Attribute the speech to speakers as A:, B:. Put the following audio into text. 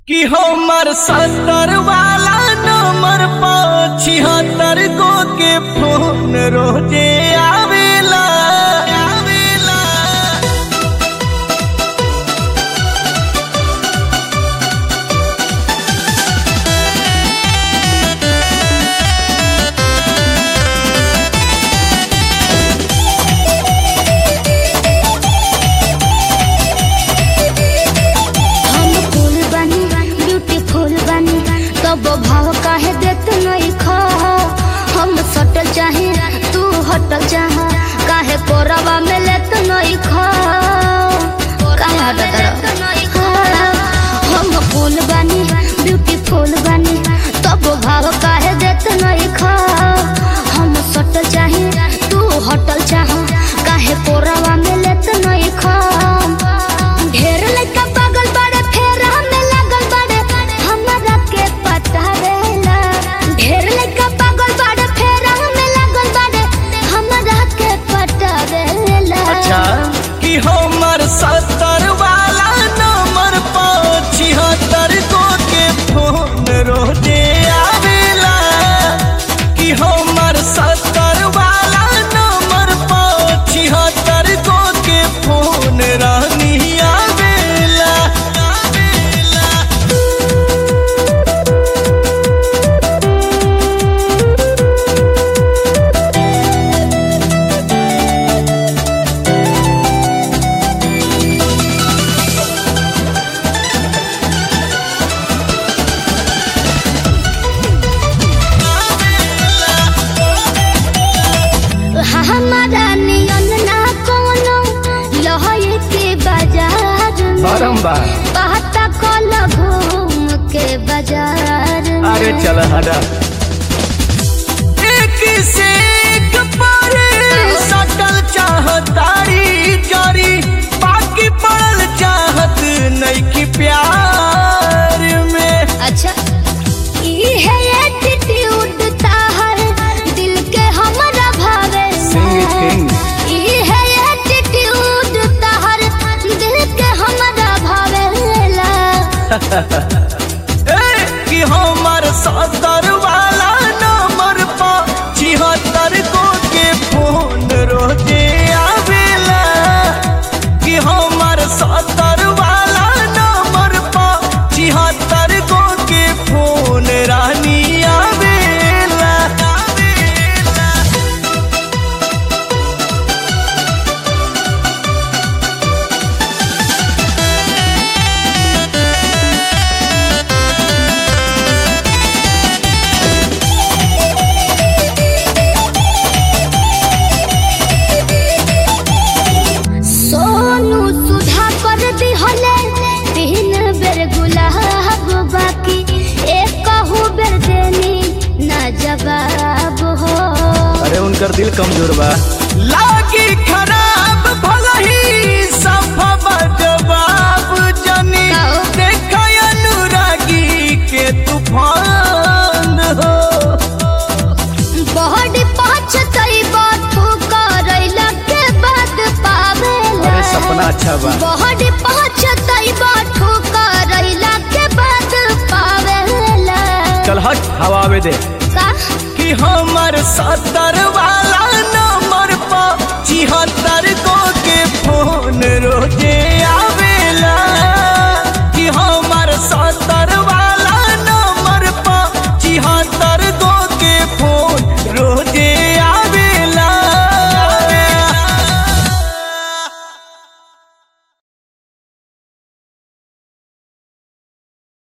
A: कि हमर सत्तर वाला नंबर पर छिहत्तर गो के फोन रोजे आवेला आवेला
B: हम फूल बनी ब्यूटीफुल बनी तब भाव काहे देत नहीं खा हम सटल चाहे तू हटल चाह काहे कोरवा में लेत नहीं खा काहे हटत रह हम फूल बनी ब्यूटीफुल बनी तब भाव काहे देत नहीं खा हम सटल चाहे तू हटल चाह काहे कोरवा में लेत नहीं खा ढेर लइका पागल बाड़े फेर हमें लागल बाड़े हमरा के पटावेला ढेर लइका पागल बाड़े फेर हमें लागल बाड़े हमरा के पटावेला
A: अच्छा कि हमर सत्तर वाला नंबर पर छिहत्तर गो के फोन रोजे आवेला कि हमर सत्तर वाला नंबर पर छिहत्तर गो के फोन रानी आवेला आवेला
B: हमारा नियन ना कोनो लहई के बाजार में
A: बारम्बार
B: पता कल घूम के बाजार में
A: अरे चल हटा एक से एक पर सटल चाहतारी जारी बाकी पड़ल चाहत नहीं की प्यार में
B: अच्छा ई है एटीट्यूड ताहर दिल के हमरा भावे
A: Sing it, king.
B: ई है एटीट्यूड ताहर दिल के हमरा भावेला
A: ए, कि हमर सत्तर वाला नंबर पर छिहत्तर गो के फोन रोजे आवेला कि हमर सत्तर वाला नंबर पर छिहत्तर गो के फोन रानी आवेला आवेला
B: सोनू सुधा कर दिहले तीन बेर गुलाब बाकी एक कहू बेर देनी ना जवाब हो
C: अरे उनकर दिल कमजोर बा
A: लागी खराब भलही सफा जवाब जनी
B: काओ?
A: देखा अनुरागी के तूफान हो
B: बॉडी पाँच तई बातू करैला के बाद पावेला
C: अरे सपना अच्छा बा
B: बॉडी पाँच तई बातू करैला के बाद पावेला
C: चल हट हवा आवे दे
B: का
A: कि हमर सत्तर वाला नंबर पर छिहत्तर गो